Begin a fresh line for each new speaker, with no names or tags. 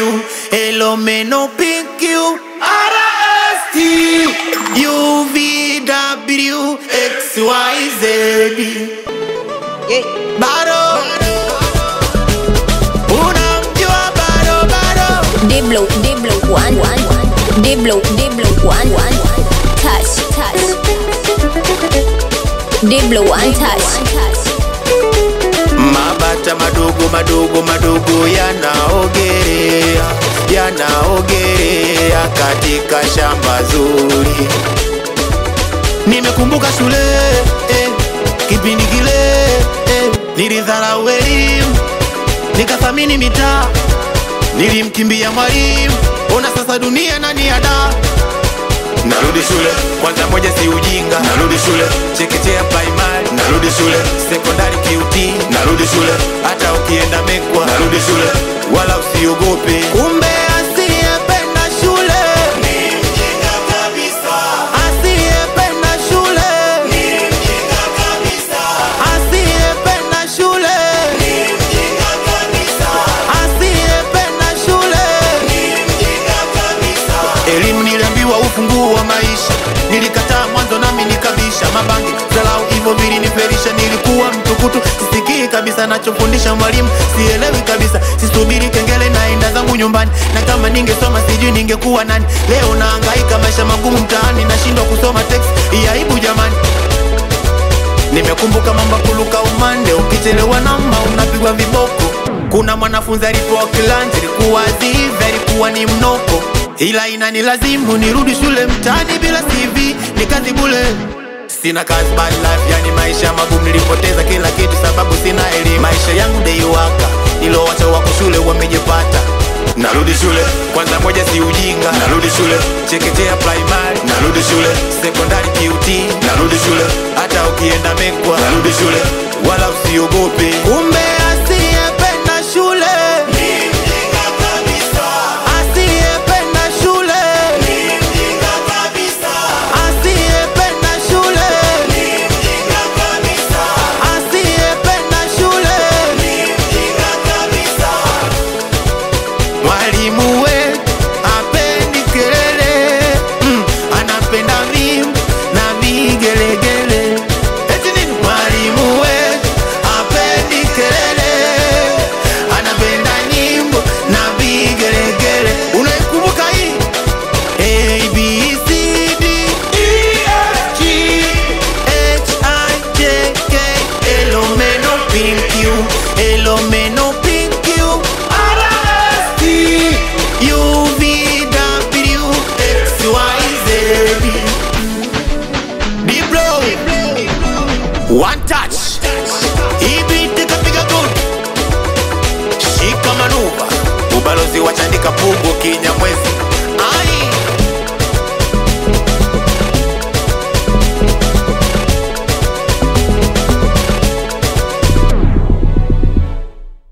Elomeno PQ RST UVW XYZ Bado Unamjua bado bado
Diblo, Diblo, one, one, one. Diblo, Diblo, one, one, one. Touch, touch. Diblo, one touch.
Mabata madogo madogo madogo yanaogelea yanaogelea katika shamba zuri. Nimekumbuka shule eh, kipindi kile eh, nilidharau elimu nikathamini mitaa, nilimkimbia mwalimu. Ona sasa dunia nani ada Narudi shule kwanza, moja si ujinga. Narudi shule chekechea, primary. Narudi shule sekondari, QT. Narudi shule hata ukienda Mekwa. Narudi shule wala usiogope. Kumbe asiyependa shule ni mjinga kabisa. Asiyependa shule ni mjinga kabisa. Asiyependa shule ni mjinga kabisa. Asiyependa shule ni mjinga kabisa. Elimu niliambiwa ufunguo wa maisha, nilikataa mwanzo nami nikabisha mabangi zalau hivyo viliniferisha. Nilikuwa mtukutu, sisikii kabisa nachofundisha mwalimu, sielewi kabisa, sisubiri kengele, naenda zangu nyumbani, na kama ningesoma sijui ningekuwa nani. Leo nahangaika maisha magumu mtaani, nashindwa kusoma text, hii aibu jamani. Nimekumbuka mambo ya kuluka umande, ukichelewa namba unapigwa viboko. Kuna mwanafunzi alipewa kilanja, ilikuwa zivi, alikuwa ni mnoko, ila inanilazimu nirudi shule mtaani bila CV, ni kazi bule. Sina kazi bad life, yani maisha magumu, nilipoteza kila kitu sababu sina elimu. Maisha yangu dei waka, nilowacha wako shule wamejipata. Narudi shule kwanza, moja si ujinga. Narudi shule chekechea, primary. Narudi shule sekondari, QT. Narudi shule hata ukienda Mekwa. Narudi shule wala usiogope. Kumbe asiyependa shule ni mjinga kabisa. Asiyependa shule ni mjinga kabisa. Asiyependa shule ni mjinga kabisa. Asiyependa shule ni mjinga kabisa. Mwalimu we apendi kelele mm, anapenda vimbo na vigelegele. Eti nini? Mwalimu we apendi kelele, anapenda nyimbo na vigelegele. Unaikumbuka hii? A, B, C, D, E, F, G, H, I, J, K, L, O, M, N, O, P, Q, L, O, M, N, O, P, Q, R, S, T, U, V, W, X, Y, Z. Diplo, one touch. Hii beat ikapiga good. Shika manuva, ubalozi wa Chandika Pugu Kinyamwezi